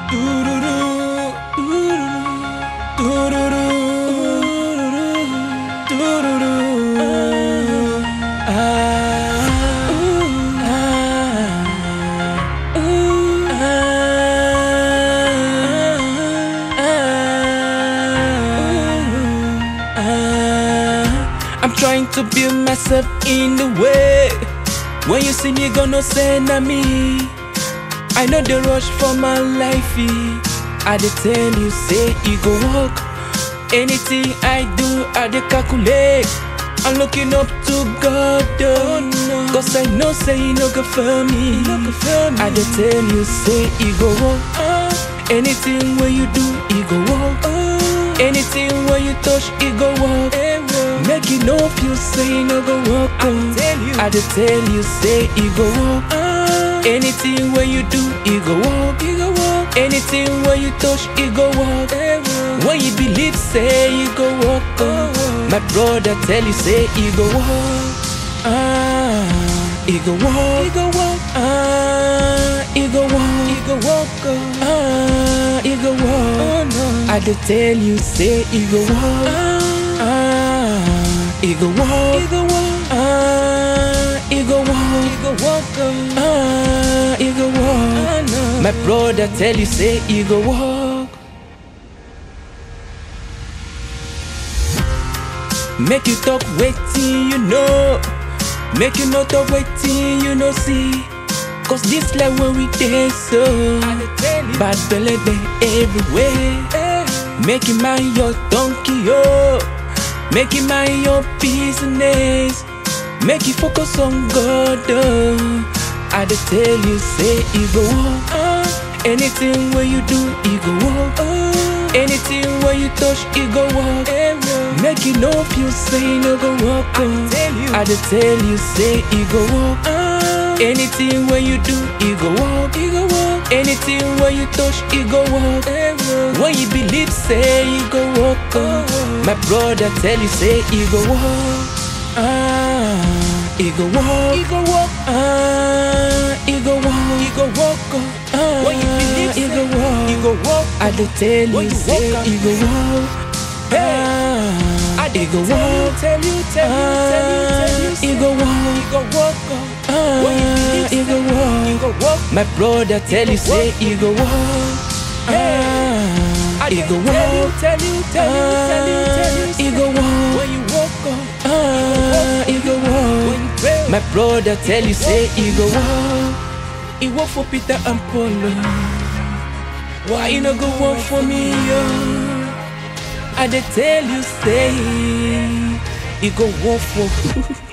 I'm trying to build myself in the way. When you see me, gonna send at me. I know the rush for my life. eh. I dey tell you, say it go work. Anything I do, I dey calculate. I'm looking up to God, oh, Cause I know say you no go for me. I dey tell you, say it go work. Anything where you do, it go work. Anything where you touch, it go work. Make you know feel say no go work. I tell you, I dey tell you, say it go work. Anything where you do, it go work. It go work. Anything where you touch, it go work. When you believe, say it go work. My brother tell you, say it go work. Ah, it go work. It go work. Ah, it go work. It go work. Ah, it go work. I dey tell you, say it go work. Ah, it go work. It go work. Ah, it go work. It go work. Ah, it go work. My brother tell you, say it go work. Make you talk waiting, you know. Make you not talk waiting, you know. See, cause this life when we dance so bad belly they everywhere. Make you mind your donkey, yo. Make you mind your business. Make you focus on God, oh. I dey tell you, say it go work. Anything where you do, it go work. Anything where you touch, it go work. Make you know feel say no go work. Oh. I dey tell you, say it go work. Anything where you do, it go work. It go work. Anything where you touch, it go work. When you believe, say it go work. Oh. My brother tell you, say it go work. Ah, it go walk, it go walk, ah, it go walk, it go walk, ah, when you believe, it go walk, it go walk. I dey tell you, say it go walk, ah, I dey go walk, tell you, tell you, tell you, tell you, it go walk, it go walk, ah, when you believe, it go walk, it go walk. My brother tell you, say it go walk, ah, it go walk, tell you, tell you, tell you, tell you, it go walk, when you walk, ah, it go walk. My brother tell you, say it go walk. It work for Peter and Paul. Why you no go work for me, yo? I dey tell you, say it go work for.